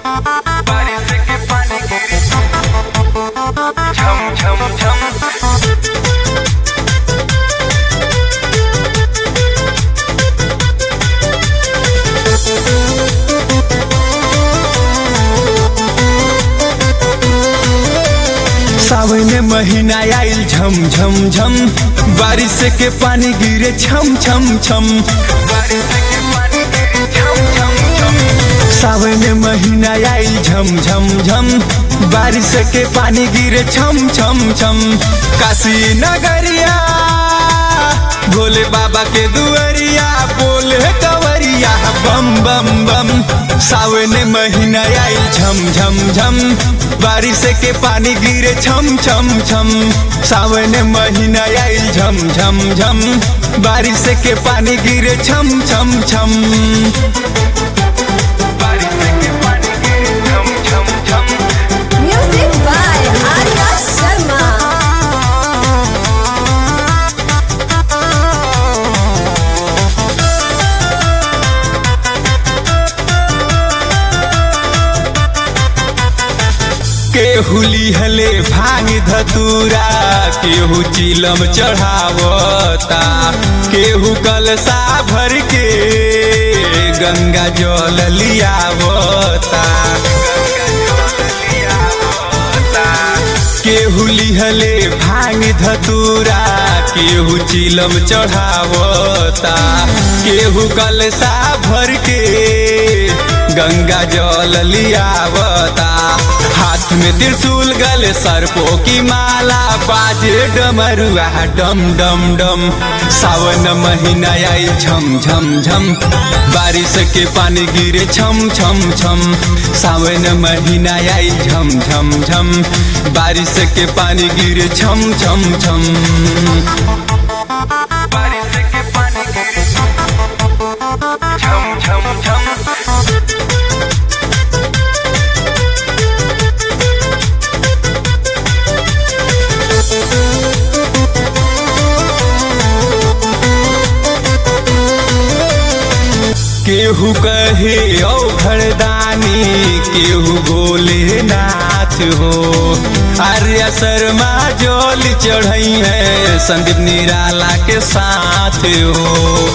बारिश के पानी गिरे झम झम झम सावन महीना आइल झम झम झम बारिश के पानी गिरे छम छम छम बारिश के पानी गिरे झम झम झम सावन महीना आइल झम झम झम बारिश के पानी गिरे छम छम छम काशी नगरिया भोले बाबा के दुआरिया बोले कंवरिया बम बम बम सावन महीना आइल झम झम झम बारिश के पानी गिरे छम छम छम सावन महीना आइल झम झम झम बारिश के पानी गिरे छम छम छम बारिश के पानी गिरे झम झम झम Music by Arya Sharma. केहू लिहले भांग धतूरा केहू चिलम चढ़ावता केहू कलसा भर के गंगा जल लियावता केहू लिहले भांग धतूरा केहू चिलम चढ़ावता केहू कलसा भर के गंगा जल लियावता हाथ में त्रिशूल गले सर्पों की माला बाजे डमरुआ डम डम डम सावन महीना आई झम झम झम बारिश के पानी गिरे छम छम छम सावन महीना आई झम झम झम बारिश के पानी गिरे छम छम छम बारिश के पानी गिरे झम झम झम केहू कहे औ घरदानी केहू बोले नाथ हो आर्या शर्मा जोल चढ़ई है संदीप निराला के साथ हो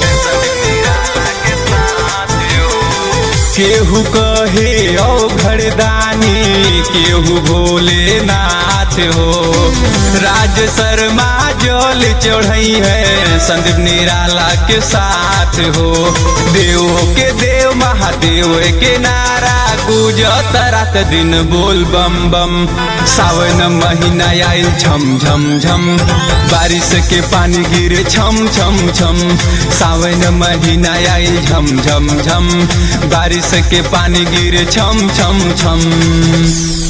केहू कहे औ घरदानी केहू भोले नाथ हो राज शर्मा जल चढ़ई है संदीप निराला के साथ हो देव के देव महादेव के नारा गुजत रात दिन बोल बम बम सावन महीना आइल झम झम झम बारिश के पानी गिरे छम छम छम सावन महीना आइल झम झम झम बारिश के पानी गिरे छम छम छम